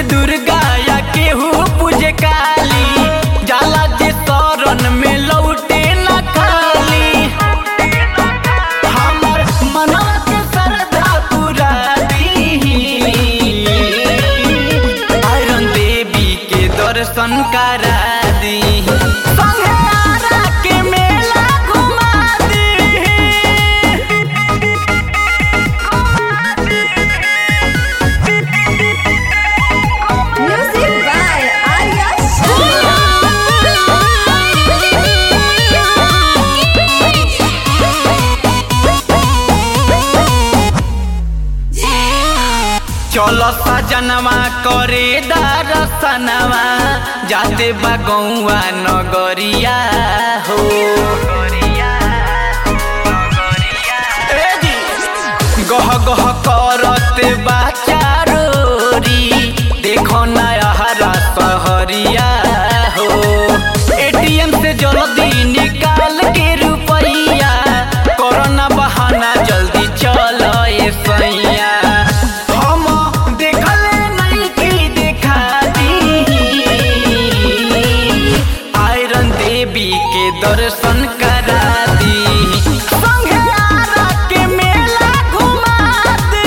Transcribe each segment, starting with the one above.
दुर्गा या केहू पूजे काली जाला जे शरण में लौटे न खाली हमर मनवा के श्रद्धा पूरा दी आयरन देवी के दर्शन करा दी संगे आरा के मेला घुमा दी Music by Arya चलो सजनवा करे दरसनवा जाते बा गौआ नगरिया हो ए जी, गह गह करते बा चारोरी देखो नया हरा सहरिया हो एटीएम से जल्दी निकाल के रुपैया कोरोना बहाना जल्दी चलो ए सैया हम देखले नहीं की देखा दी आयरन देवी के दर्शन करा दी संगे आरा के मेला घुमा दे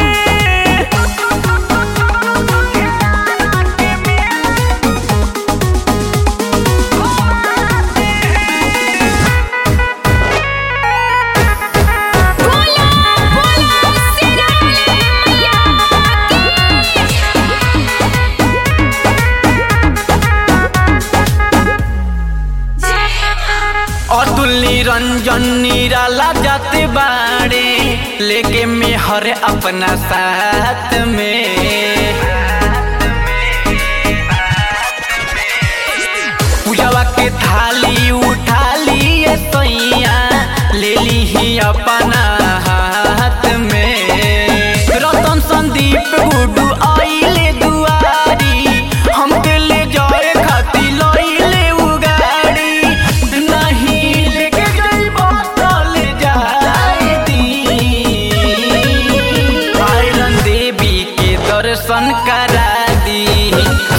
अतुल निरंजन निराला जाते बाड़े लेके मेहर अपना साथ में पूजावा के थाली उठा लिए सैया ले ली ही अपना हाथ में रतन संदीप गुडू आइले दुआरी हमके ले जाए खाती लइले उगाड़ी नहीं लेके जइबो तो ले जाए दी आयरन देवी के दर्शन करा दी